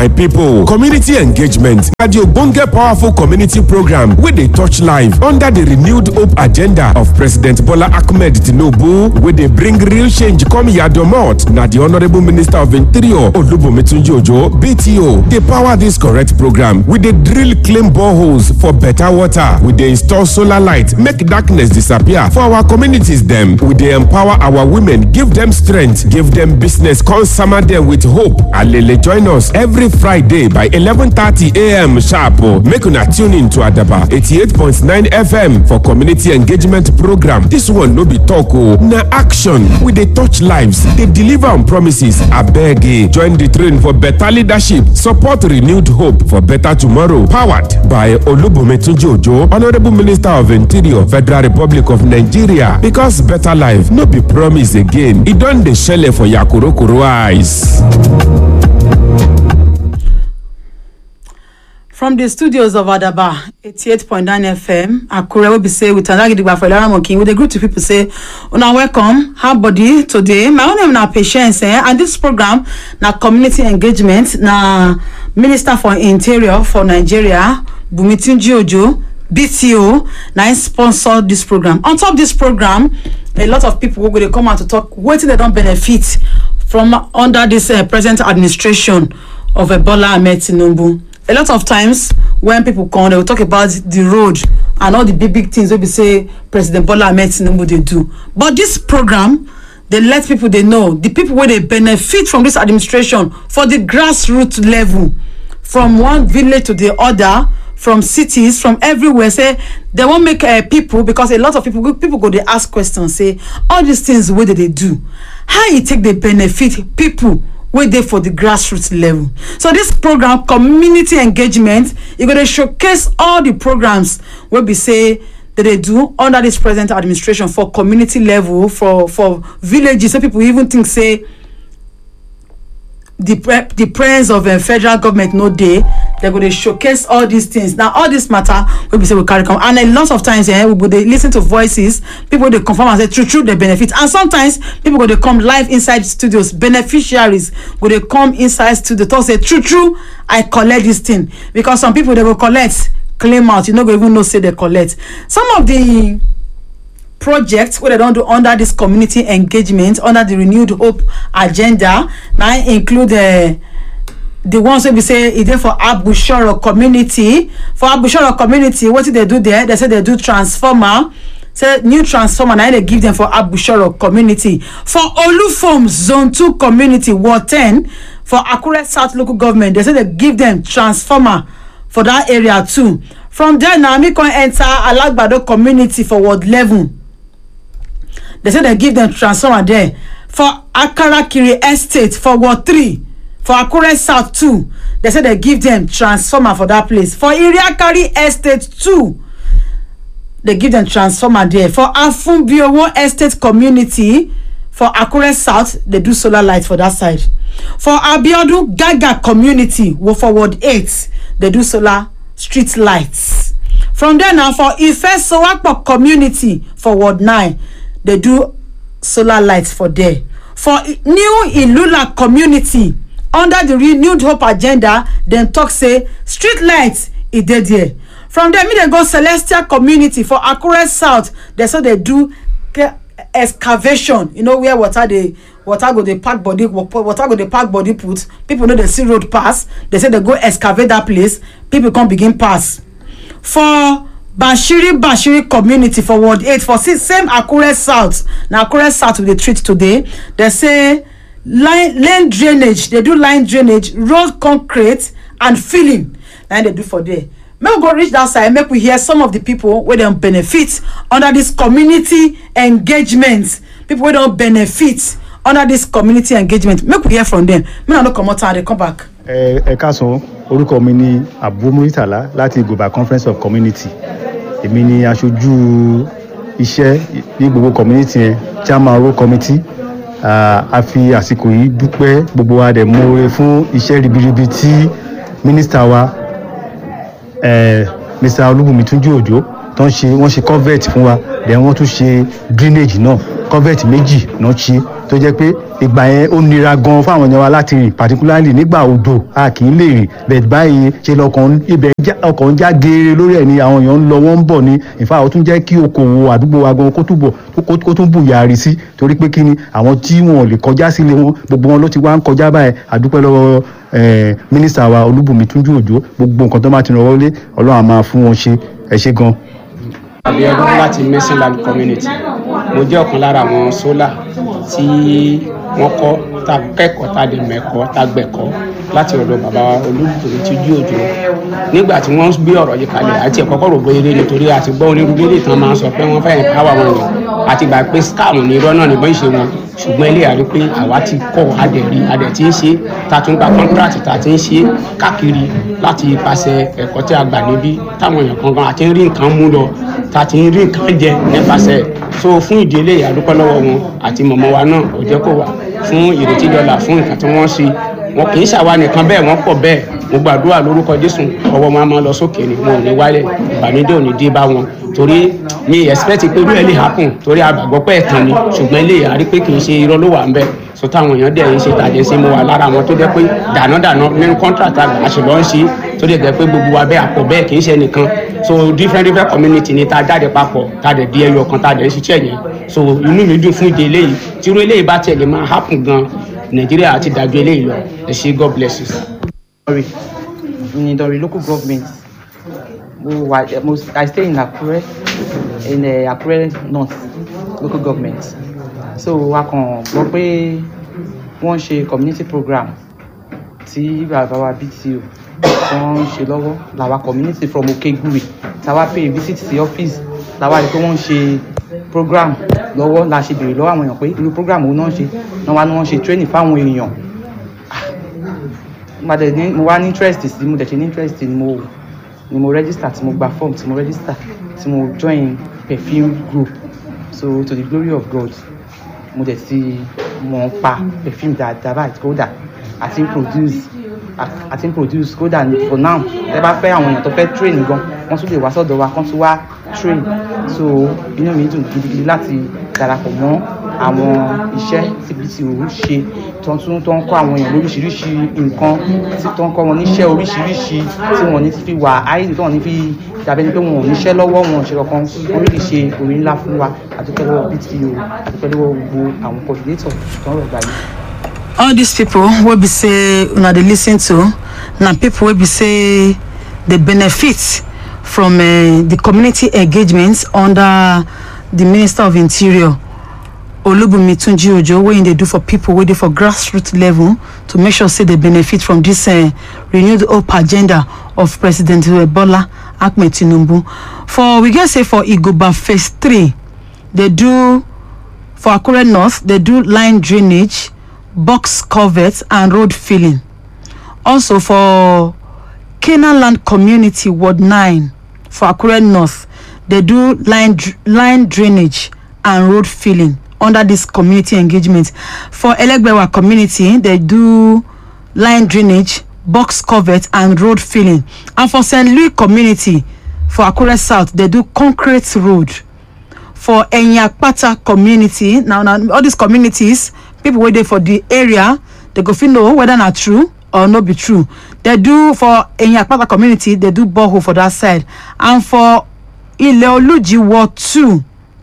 my pipo community engagement na di ogbonge powerful community program wey dey touch life under di renewed hope agenda of president bola ahmed tinubu wey dey bring real change come yadomot na di honourable minister of interior olubunmi tunji ojo bto dey power dis correct program we dey drill clean boreholes for better water we dey install solar light make darkness disappear for our communities dem we dey empower our women give dem strength give dem business come sama dem with hope alele join us every friday by 11:30am sharp make una tune in to adaba 88.9 fm for community engagement program dis one no be talk o na action we dey touch lives dey deliver on promises abeg join di train for better leadership support renewed hope for better tomorrow powered by olubunmi tunji ojo honourable minister of interior federal republic of nigeria because better life no be promise again e don dey shele for yakurokoro eyes. from di studios of adaba 88.9 fm akure wey be say with anagidigba for ilaramokin we dey greet to pipo say una welcome how body today my own name na patience eh and dis program na community engagement na minister for interior for nigeria bumi tunji ojo bto na im sponsor dis program on top dis program a lot of pipo wey go dey come out to talk wetin dem don benefit from under dis present administration of ebola ahmed tinubu a lot of times when people come they will talk about the road and all the big big things wey be say president bola ahmed tinubu dey do but this program dey let people dey know the people wey dey benefit from this administration for the grassroots level from one village to the other from cities from everywhere say they wan make uh, people because a lot of people people go dey ask questions say all these things wey they dey do how e take dey benefit people wey dey for di grassroots level so dis program community engagement e go dey showcase all di programs wey be say dem dey do under dis present administration for community level for for villages so pipo even think say di presence of federal government no dey dem go dey showcase all dis things na all dis matter wey be say we carry come and a lot of times eh we go dey lis ten to voices people dey confirm am say true true dey benefit and sometimes people go dey come live inside studios beneficiaries go dey come inside studio talk say true true i collect dis thing because some people dey go collect claim out you no go even know say dey collect some of di projects wey dem don do under dis community engagement under di renewed hope agenda na include the ones wey be say e dey for abushoro community for abushoro community wetin dey do there dem say dey do transformer say new transformer na im dey give dem for abushoro community for olufom zone two community ward ten for akure south local government dem say dey give dem transformer for dat area too from there na me come enter alagbado community for ward eleven dem say dem give dem transformer there for akarakiri estate for ward three for akure south too dem say dem give dem transformer for dat place for iriakari estate too dem give dem transformer there for afunbiowo estate community for akure south dey do solar light for dat side for abiodun gaga community for ward eight dey do solar street lights from there na for ife sowapo community for ward nine dey do solar lights for there for new ilula community under di renewed hope agenda dem tok say street light e dey there from there make dem go celestial community for akure south dem so dey do excavation you know where water dey water go dey pack body water go dey pack body put people no dey see road pass dem say dem go excavate dat place people come begin pass for bashiri bashiri community for ward eight for same akure south na akure south we dey treat today dem say lane drainage dey do line drainage road concrete and filling na im dey do for there make we go reach dat side make we hear some of di pipo wey dem benefit under dis community engagement pipo wey don benefit under dis community engagement make we hear from dem make i no comot time i dey come back. ẹ káàsán orúkọ mi ni abu muritala láti igoba conference of community èmi ni aṣojú iṣẹ́ ní gbogbo community yẹn chairman road committee a fi àsìkò yìí dúpẹ́ gbogbo wa dẹ̀ mọ́re fún iṣẹ́ ribiribi tí mínísítà wa mr olúbùnmi túnjí òjò tó ń ṣe wọ́n ṣe covert fún wa then wọ́n tún ṣe drainage náà convert méjì náà ṣe tó jẹ́ pé ìgbà yẹn ó nira gan fáwọn èèyàn wa láti rìn particularly nígbà òjò a kì í lè rìn bẹ́ẹ̀ báyìí ṣe lọkàn ibẹ̀ já- ọkọ̀ ń já geere lórí ẹ̀ ni àwọn èèyàn ń lọ wọ́n ń bọ̀ ní ìfà ó tún jẹ́ kí okòwò àdúgbò wa gan kó túbọ̀ kó- kó tún bù yàrí sí torí pé kí ni àwọn tí wọn ò lè kọjá sílé wọn gbogbo wọn ló ti wá ń kọjá báyìí àdúpẹ́ lọ́wọ́ eh, mínísítà wa olúbùnmi túnjú òjò gbogbo nǹkan tó bá ti ràn wọlé ọlọ́run á máa fún wọn ṣe ẹ ṣe gan. abiodun láti mercyland community mo jẹ́ ọ̀kan lára àwọn sólà tí wọ́n kọ́ tá a kẹ́kọ̀ọ́ tá a dẹ̀ mẹ́kọ́ tá a gbẹ̀kọ́ láti ọ̀dọ̀ bàbá olùdókòwò tí ojú òjò nígbà tí wọ́n gbé ọ̀rọ̀ yìí kalẹ̀ àti ẹ̀kọ́ kọ̀rọ̀ bóyá eré nítorí àti gbọ́ onírúurú eré tán máa ń sọ pé wọ́n fẹ́ empower wọn ni àti gbà pé scam ní irọ́ náà níbọn ìṣe wọn ṣùgbọ́n ilé àrí pé àwa ti kọ́ adẹ̀rí adẹ̀ tí ń ṣe ta tún gba contract ta ti ń ṣe káàkiri láti ipasẹ̀ ẹ̀kọ́ tí a gbà níbí táwọn èèyàn kankan àti ń rí nǹkan mú lọ ta ti ń rí nǹkan jẹ nípasẹ̀ so fún ìdí eléyìí àdúpẹ́ lọ́wọ́ wọn àti mọ̀mọ́ wa náà ò jẹ́ kó wà fún ìrètí dọ́là fún nǹkan tí wọ́n ṣe wọn kì í ṣàwa nìkan bẹ́ẹ̀ wọ́n pọ̀ bẹ́ẹ̀ mo gbàdúrà lórúkọ jésù ọwọ́ wọn a máa lọ sókè ni wọn ò ní wálẹ̀ ìbànújẹ́ ò ní dé bá wọn torí mi expect pé irú ẹ̀ lè happen torí àgbàgbọ́ pé ẹ̀tàn ni ṣùgbọ́n ilé àrí pé kì í ṣe irọ́ ló wà ń bẹ̀ so táwọn èèyàn dẹ̀ ń ṣe tàjẹ́ sí mo wà lára àwọn tó jẹ́ pé dànádàná nínú contract àgbà àṣìlọ́ ń ṣe tó dẹ̀ jẹ́ pé gbogbo wa bẹ́ẹ̀ àpọ̀ bẹ́ẹ̀ kì í ṣe nìkan so different different community ni ta jáde papọ̀ ta dẹ̀ di ẹyọ kan ta dẹ̀ ń ṣiṣẹ́ yẹn so inú mi dùn fún ìdí eléyìí tí irú eléyìí bá tiẹ̀ lè máa happen gan nàìjíríà ti dájú eléyìí lọ ẹ ṣe god bless you sir. Sorry, in Idori local government. Mo wà mo I stay in Akure in uh, Akure North local government. So a kàn gbọ́ pé wọ́n ṣe community program tí bàbá wa BTO wọ́n ń ṣe lọ́wọ́ làwa community from Okegure tàwa pay visit sí office làwa rí pé wọ́n ń ṣe program lọ́wọ́ la ṣe béèrè lọ́wọ́ àwọn èèyàn pé irú program wo náà ń ṣe náà wá ní wọ́n ṣe training fáwọn èèyàn mo dẹ̀ ní mo wá ní interest sí mo dẹ̀ ṣe ní interest ni mo ni mo register tí mo gba form tí mo register tí mo join perfume group so to the glory of God mo dẹ̀ ti mọ̀ ń pa perfume dáadáa báyìí kódà àti ń produce à- àti ń produce kódà ní- for now ẹ bá fẹ́ àwọn èèyàn tó fẹ́ train gan wọ́n tún lè wá sọ́dọ̀ wa kán tún wá train so inú mi dùn gidigidi láti darapọ̀ mọ́ àwọn iṣẹ́ tí BTO ṣe tó ń tún tó ń kọ́ àwọn èèyàn lóríṣiríṣi nǹkan tí tó ń kọ́ wọn níṣẹ́ oríṣiríṣi tí wọ́n ní fi wà áìlì tó wọ́n ní fi dàbẹ́ ni pé wọn ò níṣẹ́ lọ́wọ́ wọn ò ṣe kankan orí lè ṣe orí ńlá fún wa àdúpẹ́ lọ́wọ́ BTO àdúpẹ́ lọ́wọ́ gbogbo àwọn coordinator tó ń rọ̀ gbà yìí. all these people wey be say una dey lis ten to na people wey be say dey benefit from uh, the community engagement under the minister of interior olubunmi tunji ojo wey im dey do for people wey dey for grassroots level to make sure say they benefit from this uh, renewed hope agenda of president uh, bola ahmed tinubu for we get say for igoba phase three dey do for akure north dey do line drainage box culvert and road filling also for canaan land community ward nine for akure north dey do line dr- line drainage and road filling under this community engagement for elegbewa community dey do line drainage box culvert and road filling and for st louis community for akure south dey do concrete road for enyapata community now na all these communities people wey dey for the area they go fit know whether na true or no be true they do for enyapata community they do borehole for that side and for ileoluji ward two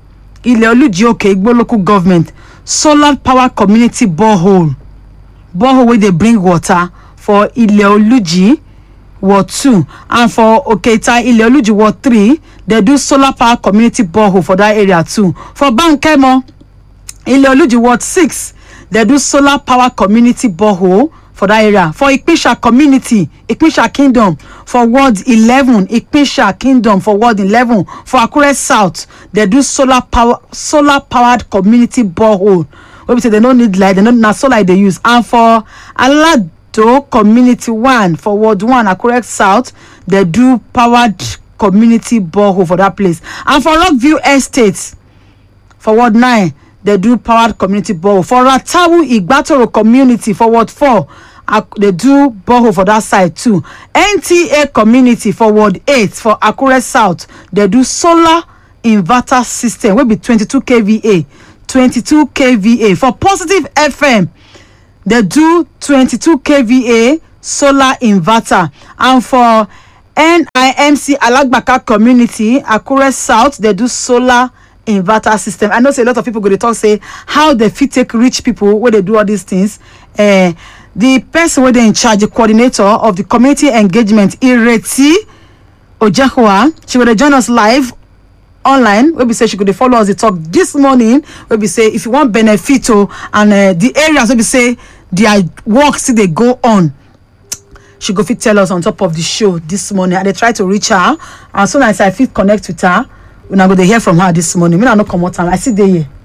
ileoluji oke igbo local government solar power community borehole borehole wey dey bring water for ileoluji ward two and for okeita ileoluji ward three dey do solar power community borehole for that area too for bankemo ileoluji ward six dey do solar power community borehole for that area for ipinsha community ipinsha kingdom for ward eleven ipinsha kingdom for ward eleven for akure south dey do solar power solar powered community borehole wey be say dem no need light dem no na solar e dey use and for alado community one for ward one akure south dey do powered community borehole for that place and for rockview estate for ward nine dey do powered community borehole for ratawu igbatoro community for ward four ak- dey do borehole for that side too nta community for ward eight for akure south dey do solar inverter system wey be twenty-two kva twenty-two kva for positive fm they do twenty-two kva solar inverter and for nimc alagbaka community akure south they do solar inverter system i know say a lot of people go dey talk say how they fit take reach people wey dey do all these things uh, the person wey dey in charge the coordinator of the community engagement ireti ojehua she go dey join us live online wey be say she go dey follow us dey talk this morning wey be say if you wan benefit o and uh, the areas wey be say their work still dey go on she go fit tell us on top of the show this morning i dey try to reach her and so as i fit connect with her una go dey hear from her this morning make i no comot am i still dey here